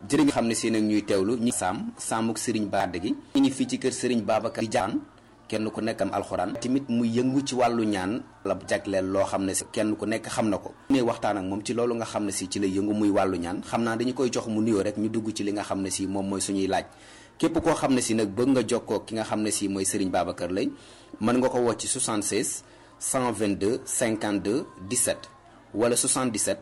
jërë nga xam ne seen ak ñuy teewlu ñi saam saamuk sëriñ baade gi ñu ngi fii ci kër sëriñ Babacar di jaan kenn ku nekk am alxuraan tamit mu yëngu ci wàllu ñaan la jagleel loo xam ne si kenn ku nekk xam na ko ne waxtaan ak moom ci loolu nga xam ne si ci la yëngu muy wàllu ñaan xam naa dañu koy jox mu nuyoo rek ñu dugg ci li nga xam ne si moom mooy suñuy laaj képp koo xam ne si nag bëgg nga jokkoo ki nga xam ne si mooy sëriñ Babacar lay mën nga ko woo ci 76 122 52 17 wala 77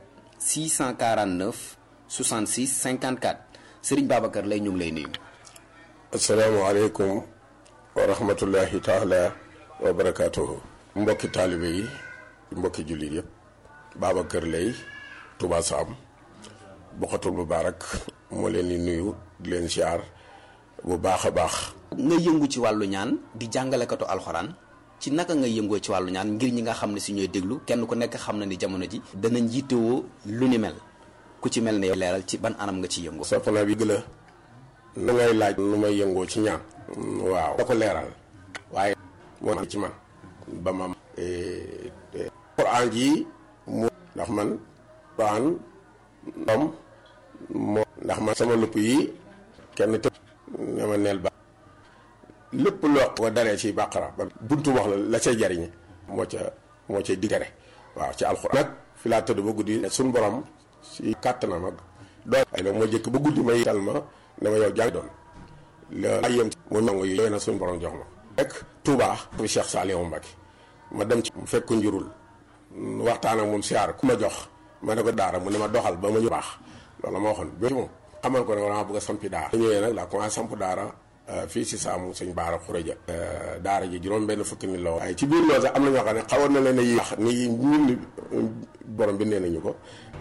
649 66 54 sëriñ Babacar lay ñu ngi lay nuyu. asalaamaaleykum wa rahmatullahi taala wa barakaatuhu. mbokki taalibe yi mbokki jullit yëpp Babacar lay Touba Sam Bokhatul Mubaarak moo leen di nuyu di leen siyaar bu baax a baax. nga yëngu ci wàllu ñaan di jàngalekatu alxuraan ci naka nga yëngoo ci wàllu ñaan ngir ñi nga xam ne si ñooy déglu kenn ku nekk xam na ni jamono ji. danañ yittewoo lu ni mel ku ci mel ne leeral ci ban anam nga ci yëngoo. soppana bi gëla na ngay laaj nu may yëngoo ci ñaan. waaw da ko leeral. waaye moo ci man ba ma. Quran ji mu ndax man Quran doom moo ndax man sama lupp yi kenn te ne ma neel ba lépp loo ko daree ci bàqara ba buntu wax la la cay jariñe moo ca moo cay digere waaw ci alxuraan nag fi laa tëdd ba guddi suñ borom si kàttanam ak doon ay nag moo jëkk ba guddi may tal ma ne ma yow jàng doon la yëm mu nangu yi yooyu nag suñ borom jox ma rek Touba bi Cheikh Saliou Mbacké ma dem ci mu fekk njurul waxtaan ak moom siyaar ku ma jox ma ne ko daara mu ne ma doxal ba ma ñu baax loolu ma waxoon ba ci moom xamal ko ne dama bëgg a sampi daara ñëwee nag laa commencé samp daara fii si saamu sëñ baara xuréja daara ji juróom benn fukki ni la waaye ci biir loolu sax am na ñoo xam ne xawoon na leen a yi wax ni ñun borom bi nee nañu ko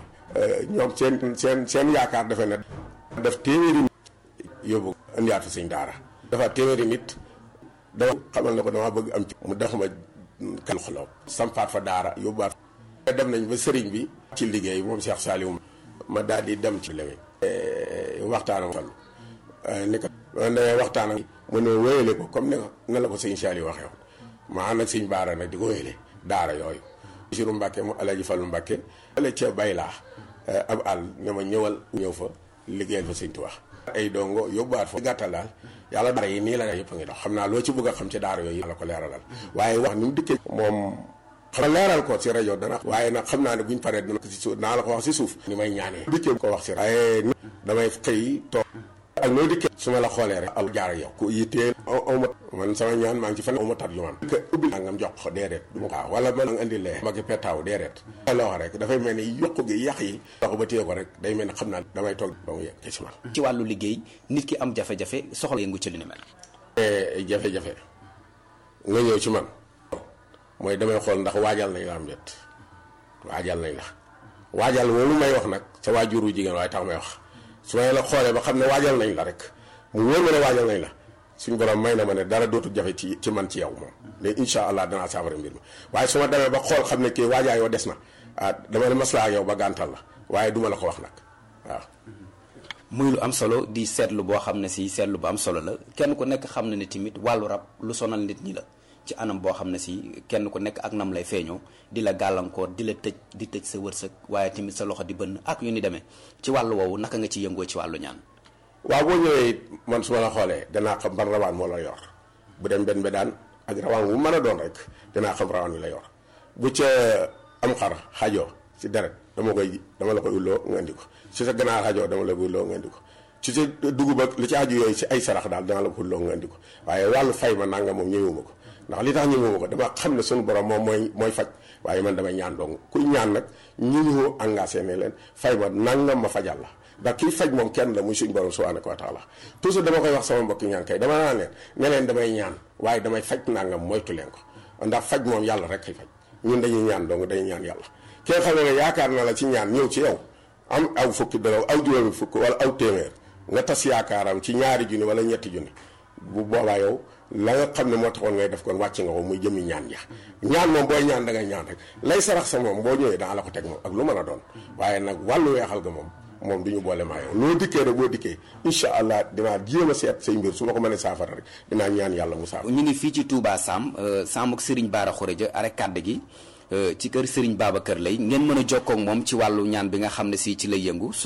ñoom seen seen seen yaakaar defe ne def téeméeri nit yóbbu indiwaat fi sëñ daara dafa téeméeri nit dama xamal ne ko dama bëgg am ci mu def ma kal xoloo sampaat fa daara yóbbuwaat dem nañ ba sëriñ bi ci liggéey moom Cheikh Saliou ma daal di dem ci lewe waxtaanam toll ni ko ne waxtaan ak mu ne wéyale ko comme ne ne la ko sëñ Saliou waxee woon ma ànd ak sëñ baara nag di ko wéyale daara yooyu Basiru Mbàkke mu Alaaji Fallu Mbàkke ale ca bay laa ab àll ne ma ñëwal ñëw fa liggéeyal fa sëñ Tuubaa ay dongo yóbbuwaat fa gàttal daal yàlla daara yi nii la yëpp a ngi dox xam naa loo ci bëgg a xam ci daara yooyu la ko leeralal waaye wax ni mu dikkee moom xam leeral ko ci rajo dana waaye nag xam naa ne buñ paree dana ko si suuf naa la ko wax si suuf ni may ñaanee dikkee ko wax si waaye damay xëy toog ak noo dikkee su ma la xoolee rek al jaar yow ku yittee aw ma man sama ñaan maa ngi ci fan aw ma tat yu man que ubbi ngam jox ko déedéet du ma waaw wala man andi lee ma ki petaaw déedéet la wax rek dafay mel ni yokku gi yàq yi dox ba téye ko rek day mel ni xam naa damay toog ba mu yegg ci man ci wàllu liggéey nit ki am jafe-jafe soxla yëngu ci lu ni mel jafe-jafe nga ñëw ci man mooy damay xool ndax waajal nañ la am déet waajal nañ la waajal loolu may wax nag sa waajuru jigéen waaye tax may wax su may la xoolee ba xam ne waajal nañ la rek mu wóor ma ne waajal nañ la suñu borom may na ma ne dara dootul jafe ci ci man ci yow moom léegi incha allah danaa saafara mbir mi waaye su ma demee ba xool xam ne kii waajaay yoo des na ah dama ne maslaa ak yow ba gàntal la waaye duma la ko wax nag waaw. muy lu am solo di seetlu boo xam ne si seetlu bu am solo la kenn ku nekk xam na ne tamit wàllu rab lu sonal nit ñi la. ci anam boo xam ne si kenn ku nekk ak nam lay feeñoo di la gàllankoor di la tëj di tëj sa wërsëg waaye tamit sa loxo di bënn ak yu ni demee ci wàllu woowu naka nga ci yëngoo ci wàllu ñaan. waaw boo ñëwee man su ma la xoolee danaa xam ban rawaan moo la yor bu dem benn daan ak rawaan wu mën a doon rek danaa xam rawaan wi la yor bu ca am xar xajoo si deret dama koy dama la koy ulloo nga indi ko si sa ganaar xajoo dama la koy ulloo nga indi ko. ci sa dugub ak li ci aju yooyu si ay sarax daal dana la ko ulloo nga indi ko waaye wàllu fay ma nanga moom ñëwuma ko ndax li tax ñëwuma ko dama xam ne suñu borom moom mooy mooy faj waaye man damay ñaan dong kuy ñaan nag ñu ñu engagé ne leen fay ma nangam ma fajal la ndax kii faj moom kenn la muy suñu borom subhanahu wa taala toujours dama koy wax sama mbokki ñaan kay dama naan leen ne leen damay ñaan waaye damay faj nangam moytu leen ko ndax faj moom yàlla rek kay faj ñun dañuy ñaan dong dañuy ñaan yàlla ki nga xam ne yaakaar na la ci ñaan ñëw ci yow am aw fukki dërëm aw juróomi fukk wala aw téeméer nga tas yaakaaram ci ñaari junni wala ñetti junni bu boobaa yow la nga xam ne moo taxoon ngay def kon wàcc nga ko muy jëmi ñaan ja ñaan moom booy ñaan da ngay ñaan rek lay sarax sa moom boo ñëwee danga la ko teg moom ak lu mën a doon waaye nag wàllu weexal ga moom moom du ñu boole maa yow loo dikkee rek boo dikkee incha allah dinaa jéem a seet say mbir su ma ko mënee saafara rek dinaa ñaan yàlla mu saafara ñu ngi fii ci Touba Sam Sam ak Serigne Bara Khourédia arek kàdd gi ci kër Serigne Babacar lay ngeen mën a jokkoo ak moom ci wàllu ñaan bi nga xam ne si ci lay yëngu